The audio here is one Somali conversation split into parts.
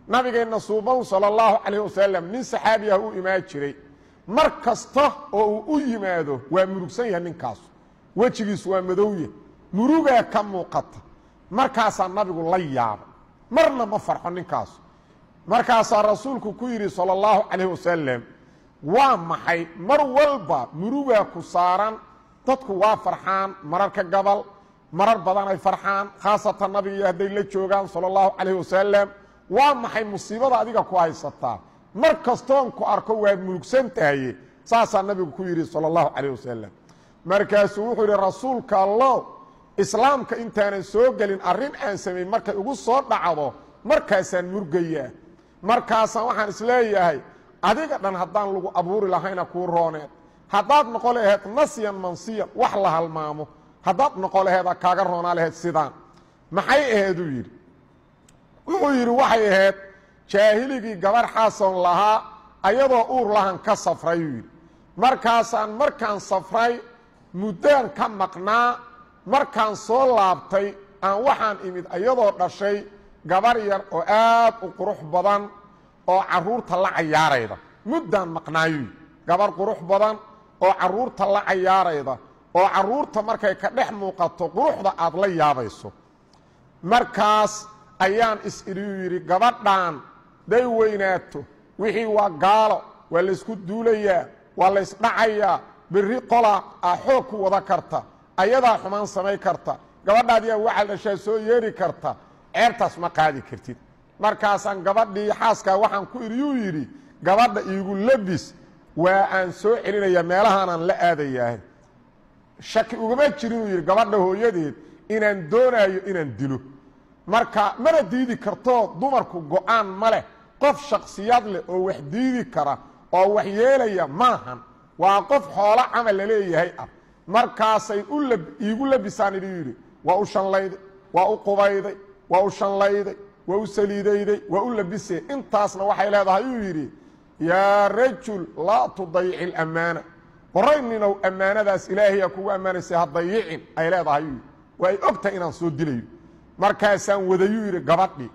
nabigeenna suuban sala allahu calayh wasalam nin saxaabi ah u imaan jiray mar kasta oo uu u yimaado waa murugsan yahay ninkaasu wejigiisu waa madowya murugaa ka muuqata markaasaa nabigu la yaabay marna ma farxo ninkaasu markaasaa rasuulku ku yidhi sala allahu calayh wasalam waa maxay mar walba murugaa ku saaran dadku waa farxaan mararka gabal marar badan ay farxaan khaasatan nabigiiyo hadday la joogaan sala allahu calayh wasalam waa maxay musiibada adiga ku haysataa mar kastoon ku arko waad murugsan tahaye saasaa nabigu ku yidhi sala allahu calayh wasalam markaasuu wuxuu yidhi rasuulka allow islaamka intaanan soo gelin arrin aan samayn markay ugu soo dhacdo markaasaan murgayaa markaasaan waxaan isleeyahay adiga dhan haddaan lagu abuuri lahayna kuu rooneed haddaad noqo laheed nasyan mansiyan wax la halmaamo haddaad noqo laheeda kaaga roonaa laheyd sidaan maxay aheeduu yidhi wuxuu yidhi waxay ahayd jaahiligii gabar xaason lahaa ayadoo uur lahan ka safrayuu yidhi markaasaan markaan safray muddaan ka maqnaa markaan soo laabtay aan waxaan imid ayadoo dhashay gabar yar oo aad u qurux badan oo carruurta la cayaarayda muddaan maqnaayuu yidhi gabar qurux badan oo carruurta la cayaarayda oo carruurta markay ka dhex muuqato quruxda aad la yaabayso markaas ayaan is-idhiyuu yidhi gabadhan day weynaato wixii waa gaalo waa laysku duulayaa waa laysdhacayaa berri qola a xoog ku wada karta ayadaa xumaan samay karta gabadhaadiyaa waxal dhashaa soo yeeri karta ceebtaas ma qaadi kartid markaasaan gabadhii xaaskaa waxaan ku idhiyuu yidhi gabadha iigu labis waa aan soo celinayaa meelahaanaan la aadayaah shaki ugama jirinuu yidhi gabadha hooyadeed inaan doonaayo inaan dilo marka mana diidi kartoo dumarku go-aan ma leh qof shaksiyad leh oo wax diidi kara oo wax yeelaya maahan waa qof xoolo camal la leeyahay ah markaasay iigu labisaan idhi yidhi waa u shanlayday waa u qubayday waa u shanlayday waa u saliidayday waa u labisay intaasna waxay leedahay uu yidhi yaa rajul laa tudayici اlamaana qorayninow ammaanadaas ilaahayaa kugu ammaanaysay ha dayicin ay leedahay uu yidhi waa ay og tahay inaan soo dilayo markaasaan wadayuu yidhi gabadhii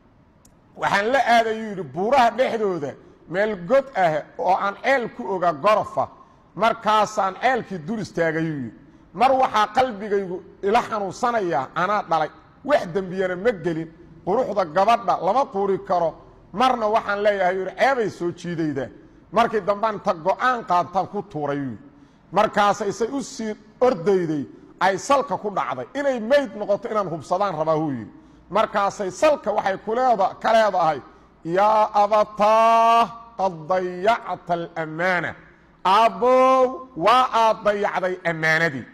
waxaan la aadayuu yidhi buuraha dhexdooda meel god ah oo aan ceel ku oga gorofa markaasaan ceelkii dul istaagayuu yidhi mar waxaa qalbigaygu ila xanuunsanayaa anaa dhalay wax dembiyana ma gelin quruxda gabadha lama quuri karo marna waxaan leeyahay yidhi ceebay soo jiidaydaa markii dambaan inta go-aan qaadtaan ku tuurayuu yidhi markaasa isay u sii ordayday ay salka ku dhacday inay meyd noqoto inaan hubsadaan rabaa huu yidhi markaasay salka waxay kuleeda ka leedahay yaa abataa qad dayacta alammaana aabbow waa aad dayacday ammaanadii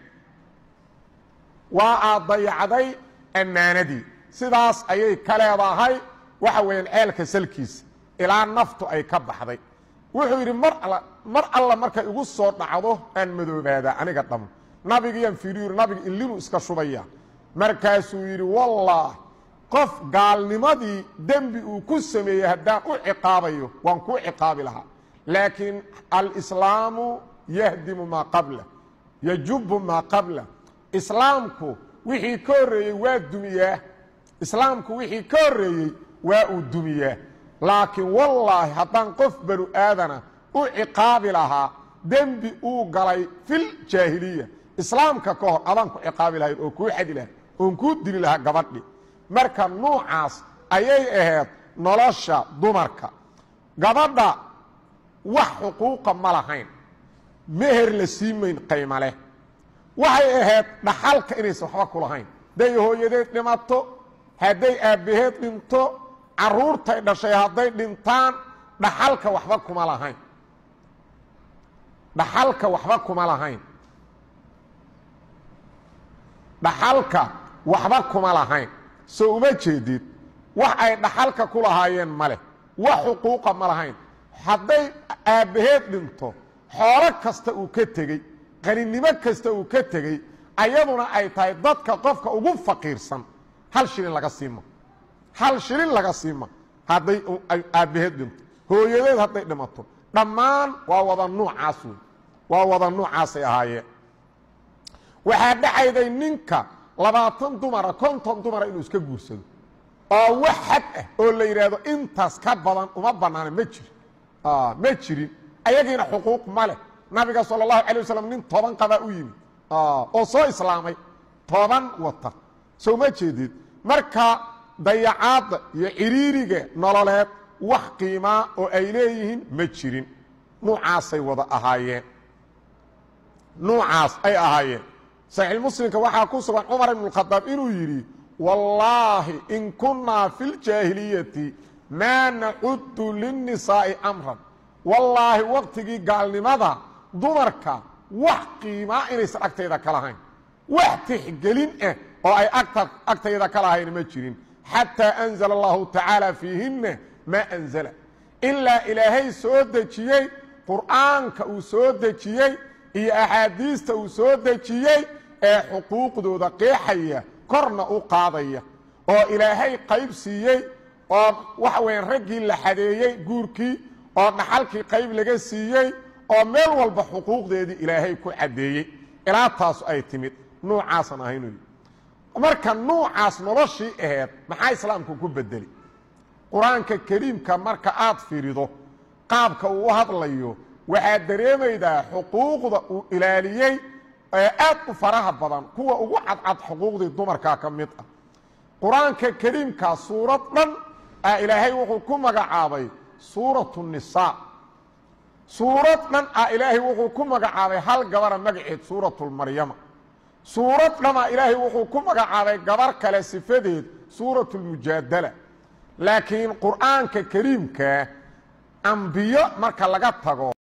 waa aad dayacday ammaanadii sidaas ayay ka leedahay waxa weeyaan ceelka salkiisa ilaa naftu ay ka baxday wuxuu yidhi mar all mar alla markay igu soo dhacdo aan madoobaadaa aniga dham nabigiyaan fiiriyu yidhi nabiga illinuu iska shubaya markaasuu yidhi wallah qof gaalnimadii dembi uu ku sameeyey haddaan u ciqaabayo waan kuu ciqaabi lahaa laakiin alislaamu yahdimu maa qabla yajubu maa qabla islaamku wixii ka horreeyey waa dumiyaa islaamku wixii ka horreeyey waa uu dumiyaa laakiin wallaahi haddaan qof banu aadana u ciqaabi lahaa dembi uu galay fil jaahiliya islaamka ka hor adaan ku ciqaabi lahayn oo kuu xadi lahay oon kuu dili lahaa gabadhi marka nuucaas ayay ahayd nolosha dumarka gabadha wax xuquuqa ma lahayn meher la sii mayn qayma leh waxay ahayd dhaxalka inaysan waxba ku lahayn hadday hooyadeed dhimato hadday aabbaheed dhinto carruurtay dhashay hadday dhintaan dhaxalka waxba kuma lahayn dhaxalka waxba kuma lahayn dhaxalka waxba kuma lahayn soo uma jeedid wax ay dhaxalka ku lahaayeen ma leh wax xuquuqa ma lahayn hadday aabbaheed dhinto xoolo kasta uu ka tegey qaninimo kasta uu ka tegey ayaduna ay tahay dadka qofka ugu faqiirsan hal shilin laga siima hal shilin laga siima hadday aabbaheed dhinto hooyadeed hadday dhimato dhammaan waa wada nuucaas wey waa wada nuucaasay ahaayeen waxaa dhacayday ninka labaatan dumara konton dumara inuu iska guursado oo wax xad ah oo la yidhaahdo intaas ka badan uma bannaana ma jiro ma jirin ayagiina xuquuq ma leh nabiga sala allahu calay wasalam nin toban qabaa u yimid oo soo islaamay toban wata soo ma jeedid marka dayacaadda iyo ciriiriga nololeed wax qiimaa oo ay leeyihiin ma jirin nuucaasay wada ahaayeen nuucaas ay ahaayeen saxiix muslimka waxaa ku sugan cumar ibn اkhadaab inuu yidhi wallaahi in kunnaa fi ljaahiliyati maa nacudu linnisaa'i amran wallaahi waqtigii gaalnimada dumarka wax qiimaa inaysan agtayda ka lahayn wax tixgelin ah oo ay agtayda ka lahayn ma jirin xataa anzala allahu tacaala fiihinna maa anzala ilaa ilaahay soo dejiyey qur'aanka uu soo dejiyey iyo axaadiista uu soo dejiyey ee xuquuqdooda qeexaya korna u qaadaya oo ilaahay qayb siiyey oo waxa weeyaan raggii la xadeeyey guurkii oo dhaxalkii qayb laga siiyey oo meel walba xuquuqdeedii ilaahay ku caddeeyey ilaa taasu ay timid nuucaasan ahaynu marka nuucaas noloshii aheed maxaa islaamku ku bedeli qur-aanka kariimka marka aad fiirido qaabka uu u hadlayo waxaad dareemaydaa xuquuqda uu ilaaliyey ee aad u faraha badan kuwa ugu cadcad xuquuqdii dumarka ka mid ah qur-aanka kariimka suurad dhan ah ilaahay wuxuu ku magacaabay suuratu nisaa suurad dhan ah ilaahay wuxuu ku magacaabay hal gabara magaceed suuratulmaryama suurad dhana ilaahay wuxuu ku magacaabay gabar kale sifadeed suuratulmujaadala laakiin qur'aanka kariimka ambiyo marka laga tago